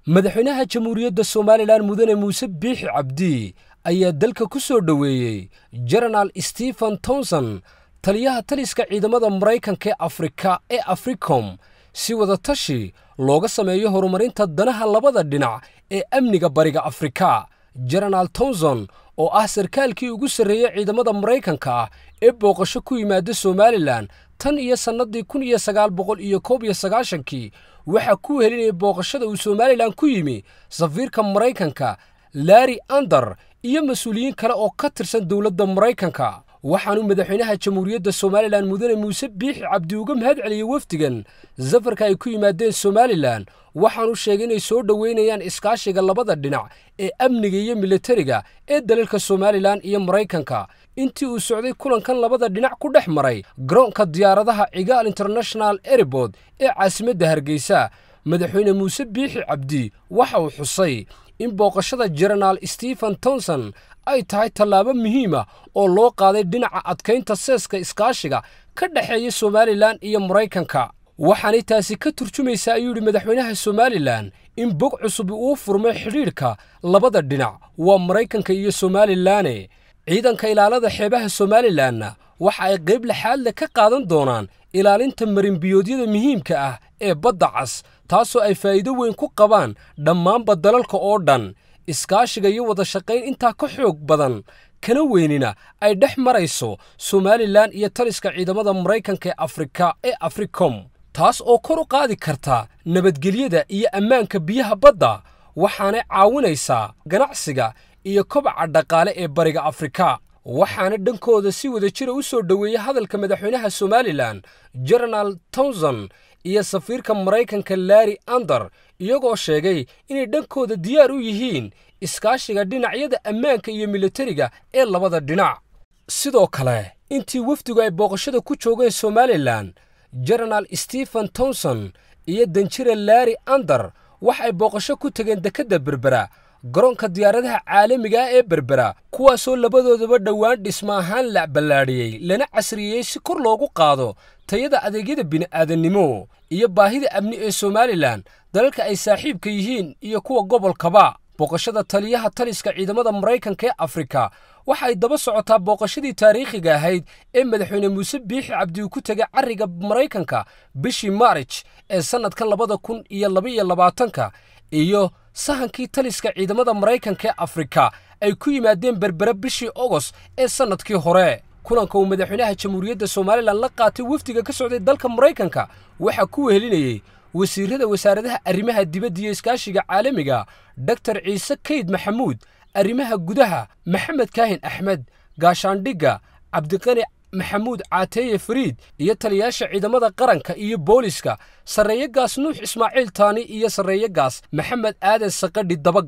madaxweynaha jamhuuriyadda somalilan mudane muuse biixi cabdi ayaa dalka ku soo dhoweeyey jenaraal stephen tomson taliyaha taliska ciidamada maraykanka ee afrika ee africom si wadatashi looga sameeyo horumarinta danaha labada dhinac ee amniga bariga afrika jenaraal tomson oo ah sarkaalkii ugu sarreeyey ciidamada maraykanka ah ee booqasho ku yimaada somalilan tan iyo sannadii kun iyo sagaal boqol iyo koob iyo sagaashankii waxaa ku helinayay booqashada uu somalilan ku yimi safiirka maraykanka larri ander iyo mas-uuliyiin kale oo ka tirsan dowladda maraykanka waxaanuu madaxweynaha jamhuuriyadda somalilan mudane muuse biixi cabdi uga mahad celiyey wafdigan safarka ay ku yimaadeen somalilan waxaanu sheegay inay soo dhoweynayaan iskaashiga labada dhinac ee amniga iyo militariga ee dalalka somalilan iyo maraykanka intii uu socday kulankan labada dhinac ku dhex maray garoonka diyaaradaha cigaal international airbood ee caasimadda hargeysa madaxweyne muuse biixi cabdi waxa uu xusay in booqashada jenaraal stephen tomson ay tahay tallaabo muhiima oo loo qaaday dhinaca adkaynta seeska iskaashiga ka dhexeeya somalilan iyo maraykanka waxaanay taasi ka turjumaysaa ayuu yidhi madaxweynaha somalilan in bog cusub uu furmay xidhiidhka labada dhinac waa maraykanka iyo somalilanne ciidanka ilaalada xeebaha somalilanna waxa ay qayb laxaadle ka qaadan doonaan ilaalinta marinbiyoodyada muhiimka ah ee badda cas taasoo ay faa'iido weyn ku qabaan dhammaanba dalalka oo dhan iskaashiga iyo wada shaqayn intaa ka xoog badan kana weynina ay dhex marayso somalilan iyo taliska ciidamada maraykanka ee afrika ee africom taas oo kor u qaadi karta nabadgelyada iyo ammaanka biyaha badda waxaanay caawinaysaa ganacsiga iyo kobaca dhaqaale ee bariga afrika waxaana dhankooda si wada jira u soo dhoweeyey hadalka madaxweynaha somalilan jenaraal tomson iyo safiirka maraykanka larri ander iyagoo sheegay inay dhankooda diyaar u yihiin iskaashiga dhinacyada ammaanka iyo militariga ee labada dhinac sidoo kale intii wafdigu ay booqashada ku joogeen somalilan jenaraal stephen tomson iyo danjira larri ander waxay booqasho ku tegeen dekedda berbera garoonka diyaaradaha caalamiga ah ee berbera kuwaasoo labadoodaba dhowaan dhisma ahaan la ballaadhiyey lana casriyeeyey si kor loogu qaado tayada adeegyada bini'aadannimo iyo baahida amni ee somalilan dalalka ay saaxiibka yihiin iyo kuwa gobolkaba booqashada taliyaha taliska ciidamada maraykanka ee afrika waxa ay daba socotaa booqashadii taariikhiga ahayd ee madaxweyne muuse biixi cabdi uu ku tegay carriga maraykanka bishii maarij ee sannadka labada kun iyo labaiyo labaatanka iyo sahankii taliska ciidamada maraykanka ee afrika ay ku yimaadeen berbere bishii ogost ee sannadkii hore kulanka uu madaxweynaha jamhuuriyadda somalilan la qaatay wafdiga ka socday dalka maraykanka waxaa ku wehelinayey wasiirrada wasaaradaha arrimaha dibadda iyo iskaashiga caalamiga doktor ciise kayd maxamuud arrimaha gudaha maxamed kaahin axmed gaashaandhigga cabdiqani maxamuud caateeye fariid iyo taliyaasha ciidamada qaranka iyo booliska sarreeye gaas nuux ismaaciil taani iyo sarreeye gaas maxamed aadan saqadhi daba